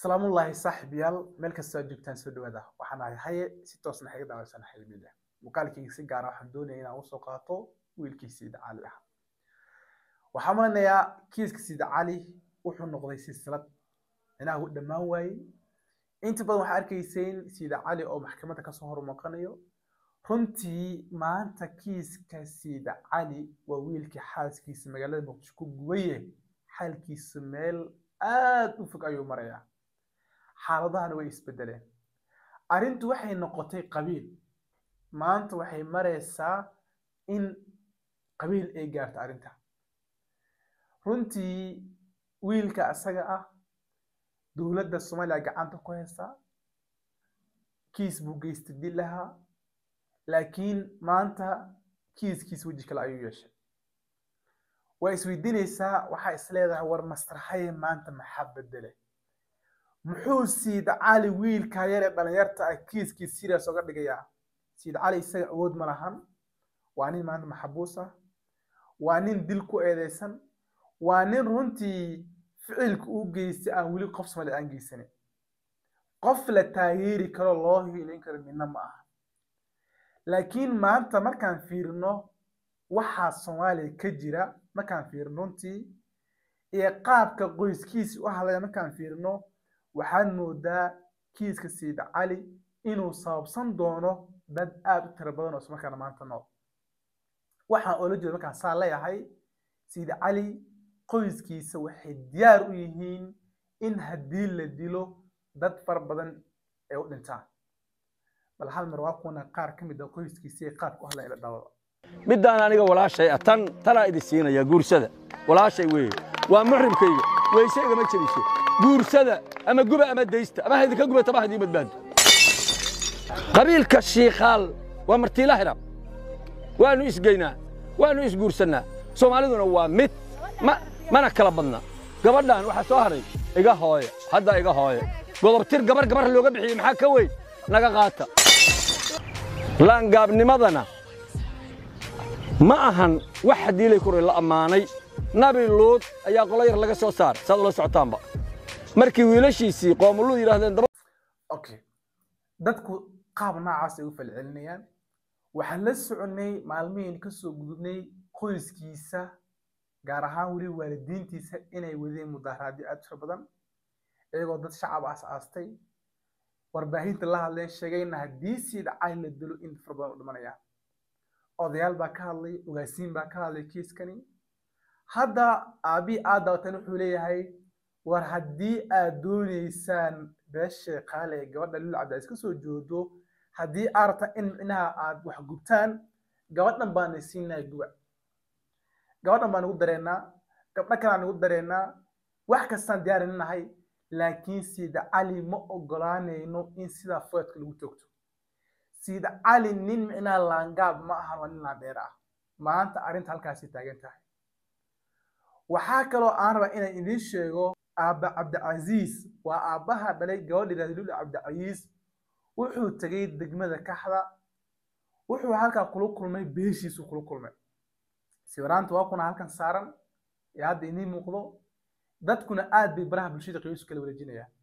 salaamullaahi saaxiibayaal meel kastoo aad joogtaan soo dhawaada waxaan ahay haye si toosna xaga daawaysan xilmida muuqaalkayga si gaara waxaan doonaya inaan usoo qaato wiilkii siida cali ah waxaan malinayaa kiiska siida cali wuxuu noqday silsilad inaha u dhammaan waayey inta badan waxaa arkayseen siida cali oo maxkamadda kasoo hormaqanayo runtii maanta kiiska siida cali waa wiilkii xaaskiisa magaalada muqdisho ku gubaye xaalkiisa meel aada u fog ayuu marayaa xaaladahana way isbedeleen arrintu waxay noqotay qabiil maanta waxay maraysaa in qabiil ay gaarto arrinta runtii wiilka asaga ah dowladda soomaaliya gacanta ku haysaa kiis buu geystay dilaha laakiin maanta kiiskiis weji kale ayuu yeeshay waa isweydiinaysaa waxaa is leedahay war masraxaye maanta maxaa bedele muxuu siid cali wiilka yar ee dhalinyarta ah kiiskii serious oga dhigayaa siid cali isaga awood ma lahan waa nin maanta maxabuus ah waa nin dil ku eedeysan waa nin runtii ficilka uu geystay aan weli qof somali aan geysanin qof la taageeri karo loo hiilin karo midna ma aha laakiin maanta markaan fiirino waxaa soomaaliya ka jira markaan fiirino runtii iyo qaabka qoyskiisi u hadlaya markaan fiirino waxaad moodaa kiiska siida cali inuu sababsan doono dad aada u tiro badan oo ismarkaana maanta nool waxaan oola jeeda markaan saa leeyahay siida cali qoyskiisa waxay diyaar u yihiin in haddii la dilo dad fara badan ay u dhintaan bal hal mar waa kuwana qaar ka mid a qoyskiisa ee qaabka u hadlaya ila dhaawada middaan aniga walaashay ah tan tanaa idin siinaya guursada walaashay weeye waa muxrimkayga weyse igama jebiso guursada ama guba ama daysta ama haydinka gubata ma haydii badbaado qabiilka shiikhaal waa martiila hiram waannu isgeynaa waannu isguursannaa soomaaliduna waa mid mana kala badna gabadhan waxaa soo haray iga hooya hadda iga hooya godobtir gabar gabar looga bixiyey maxaa ka weyn naga qaata laangaabnimadana ma ahan wax hadiilay kure la ammaanay nabi luud ayaa qolo yar laga soo saar saad ula socotaanba markii wiilashiisii qoomuluud yidhahdeen daba okay dadku qaab noocaas ay u falcelinayaan waxaan la soconnay maalmihiin kasoo gudubnay qoyskiisa gaar ahaan weli waalidiintiisa inay wadeen mudaharaadyo aada fara badan iyagoo dad shacab aas aastay warbaahinta la hadleen sheegayna haddii siida cali la dilo in fara badan u dhimanayaan odayaal baa ka hadlay ogaasiin baa ka hadlay kiiskani hadda aabii aad daawatan wuxuu leeyahay war haddii aad doonaysaan beesha qaale ee gabadha lul cabdicaziz ka soo joodo haddii aad rabtaan in micnaha aad wax gubtaan gabadhan baana siinaa guba gabadhan baan ugu dareennaa gabdho kalaan ugu dareennaa wax kastaan diyaarinnahay laakiin siida cali ma ogolaanayno in sidaa foedka lagu toogto siida cali nin micnaha laangaab ma ahan waa nin laandheer ah maanta arrinta halkaasay taagan tahay waxaa kaloo aan rabaa inaan idiin sheego aabba cabdicasiis waa aabbaha dhalay gabadha yidhahda lulu cabdicasiis wuxuu tegay degmada kaxda wuxuu halkaa kula kulmay beeshiisu kula kulmay sawiraanta waa kuna halkan saaran ee hadda idiin muuqdo dadkuna aad bay baraha bulshada qiisu kala wareejinayaan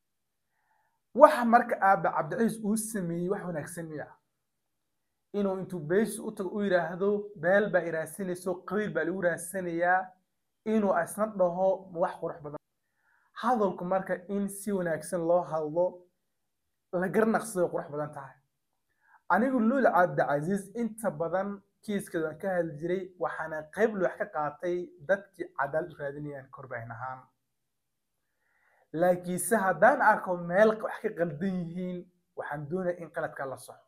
waxa marka aabba cabdicasiis uu sameeyey wax wanaagsan miya inuu intuu beeshiis u tago u yidhaahdo beel baa iraasanayso qabiil baa lagu raadsanayaa inuu isna dhaho wax qurux badan hadalku marka in si wanaagsan loo hadlo la garnaqsado qurux badan tahay anigu luul cabdicasiis inta badan kiiskeeda waan ka hadli jiray waxaana qayb loox ka qaatay dadkii cadaalad u raadinayaan korbaahin ahaan laakiinse haddaan arko meel wax ka qaldan yihiin waxaan doonaya in qaladka la soxo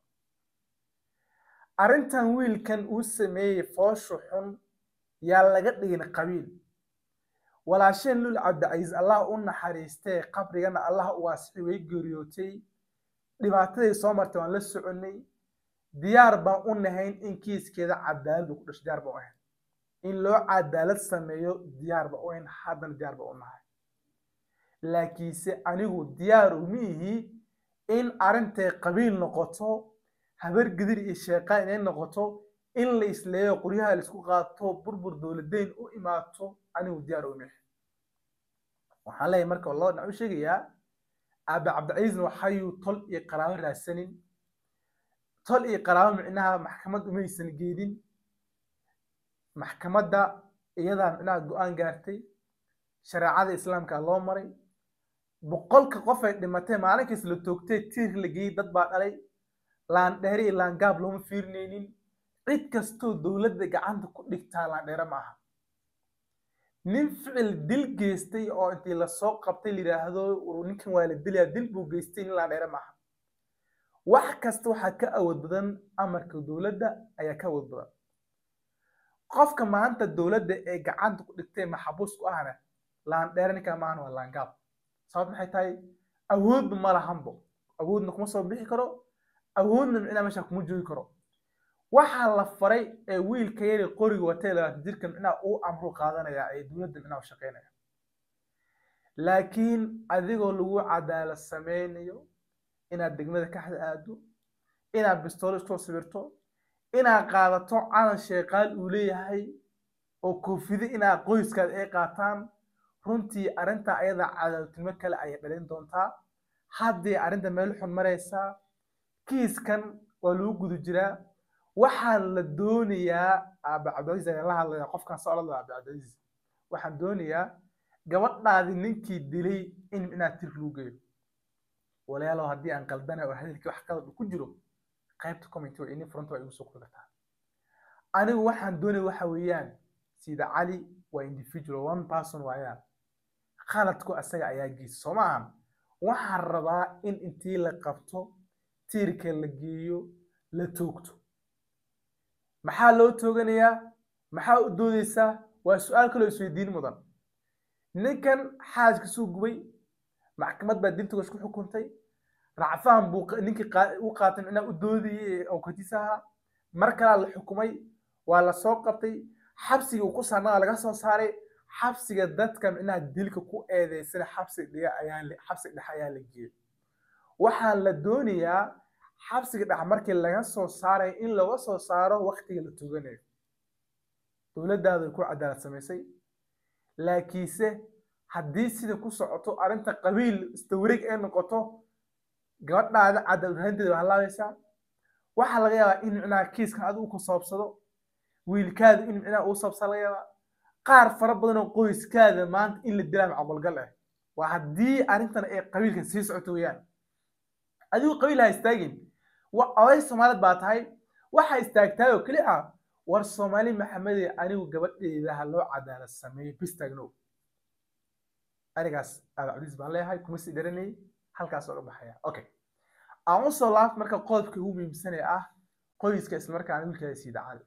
arrintan wiilkan uu sameeyey fooshu xun yaa laga dhigin qabiil walaasheen lul cabdicasiis allah u naxariistee qabrigana allah u waasixi way geeriyootay dhibaataday soo martay waan la soconnay diyaar baan u nahayn in kiiskeeda cadaalad uu ku dhasho diyaar baan u ahayn in loo cadaalad sameeyo diyaar baan u ahayn haddana diyaar baan u nahay laakiinse anigu diyaar uma ihi in arrintay qabiil noqoto habar gedir iyo sheeqaan inay noqoto in la isleeyo qoryaha la isku qaato burbur dowladeyn u imaato anigu diyaar uma ihi waxaan leeyahay marka loo dhinac u sheegayaa aabe cabdicasiisna waxayuu tol iyo qaraabo raadsanin tol iyo qaraabo micnaha maxkamad umaysan geedin maxkamadda iyadaa micnaha go-aan gaartay shareecada islaamka loo maray boqolka qof ay dhimatay maalinkiis la toogtay tiir la geeyey dad baa dhalay laandheere iyo laangaab looma fiirinaynin cid kastoo dowladda gacanta ku dhigtaa laandheere ma aha nin ficil dil geystay oo intii lasoo qabtay la yidhaahdo ninkan waa la dilayaa dil buu geystay nin laandheere ma aha wax kasta waxaa ka awood badan amarka dowladda ayaa ka awood badan qofka maanta dowladda ee gacanta ku dhigtay maxabuus ku ahna laandheere ninkaa maahan waa laangaab sabab maxay tahay awoodba ma lahanbo awoodna kuma soo bixi karo awoodna micnaa meesha kuma joogi karo waxaa la faray ee wiilka yari qoriga watay labaatan jirka micnaa uu amru qaadanaya ee dowladda micnaa u shaqaynaya laakiin adigoo lagu cadaalad sameynayo inaad degmada kaxda aado inaad bistoolo iskoo sawirto inaad qaadato calan sheeqaal uu leeyahay oo koofide inaad qoyskaada ay qaataan runtii arrinta ayada cadaaladnimo kale ayay dhalin doontaa haddii arrinta meel xun maraysaa kiiskan waa lagu guda jiraa waxaa la doonayaa aabe cabdicasiis ayaa la hadlaya qofkan soo odhan aabe cabdicasiis waxaan doonayaa gabadhaadi ninkii dilay in inaad tirk lagu geeyo walaalow haddii aan qaldana oo hadalkii wax qalad ku jiro qaybta comment waa ini furanta waa igu soo kori kartaa anigu waxaan doonaya waxa weeyaan sida cali waa individual one person waayaan khaladku asaga ayaa geysa soo maahan waxaan rabaa in intii la qabto tiirka la geeyo la toogto maxaa loo tooganayaa maxaa u doodeysaa waa su-aal kaloo isweydiin mudan ninkan xaaskiisuu gubay maxkamad baa diltogash ku xukuntay racfaan buu ninkii u qaatay micnaa u doodayay awkatiisa ahaa mar kalaa la xukumay waa la soo qabtay xabsiga uu ku saarnaa laga soo saaray xabsiga dadka micnaha dilka ku eedeysana xabsi dhiga ayaa xabsi dhex ayaa la geeyey waxaa la doonayaa xabsiga dhex markii laga soo saaray in laga soo saaro waktiga la toganayo dowladdaada ku cadaalad samaysay laakiinse haddii sida ku socoto arrinta qabiil istawareeg ay noqoto gabadhaada cadaalad rahanteeda waa halaabaysaa waxaa laga yaabaa in micnaha kiiskan adigu u kusaabsado wiilkaada in micnaha uu saabsa laga yaabaa qaar fara badan oo qoyskaada maanta in la dilaa macaqolgal ah waa haddii arrintan ay qabiilka sii socoto weeyaan adigu qabiil ha istaagin oday soomaalid baa tahay waxaa istaagtaay oo keli ah war soomaali maxamede anigu gabadheeda ha loo cadaalad sameeyo bis taagnow arigaas aaba cabdiis baan leeyahay kuma sii dharanayay halkaas oga baxaya okay aan usoo laabta marka qodobka ugu muhiimsanee ah qoyska islamarkaana wiilkaada siida cali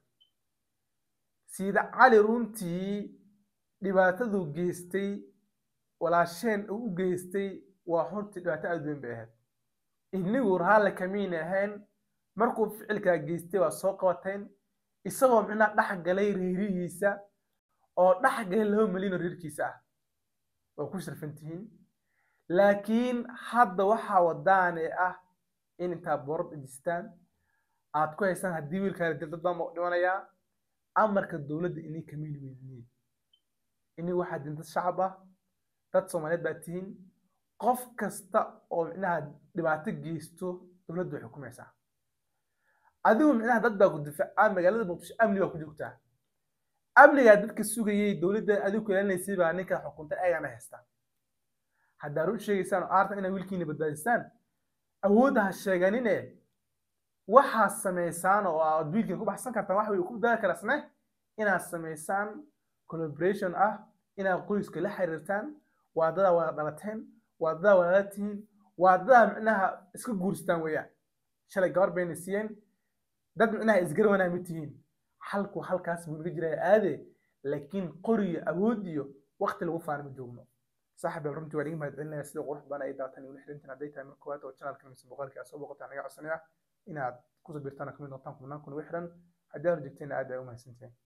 siida cali runtii dhibaataduu geystay walaasheen uu u geystay waa hortii dhibaato aad weyn bay ahayd inigu raalla kamiin ahayn markuu ficilkaa geystay waa soo qabateen isagoo micnaa dhex galay reerihiisa oo dhex galay laba milyan oo reerkiisa ah waa ku sharfan tihiin laakiin hadda waxaa wadaane ah in intaa boorad dhejistaan aad ku haysaan haddii wiilkaala dil dad baan dhimanayaa amarka dowladda inay kamiin weydiniin ini waxaa din dad shacab ah dad soomaaliyeed baa tihiin qof kasta oo micnaha dhibaato geysto dowladda way xukumaysaa adigu micnaha dad baa ku difaaca magaalada muqdisho amni baa ku joogtaa amnigaa dadka sugayay dowladda adigu ku ilaalinaysay baa ninka xukuntay ayagana haystaa haddaa run sheegaysaan oo aartan inaa wiilkiina badbaadisaan awoodda ha sheeganine waxaa samaysaan oo aad wiilkiina ku baxsan kartaan waxa way ku badbaadi karasne inaad samaysaan collaboration ah inaad qoyska la xiriirtaan waadadaa wada dhalateen waadadaa walaala tihiin waadadaa micnaha iska guurstaan weeyaan shalay gabar bayna siiyeen dad micnaha isgarwanaa ma tihiin halku halkaas buu naga jiraya aade laakiin qoriyo awood iyo waqti lagu faana ma joogno صاحب runtii waan iga mahadcelinaya sida qurux badan ay daatan igula xirintan hadday tahay marka koowaad oo channelka mise boqolkii aad soo boqotaan naga codsanaya inaad kusoo birtaan kamid noqotaan kumnaan kun ugu xiran haddii aad rajegteen aad ay u mahadsantihiin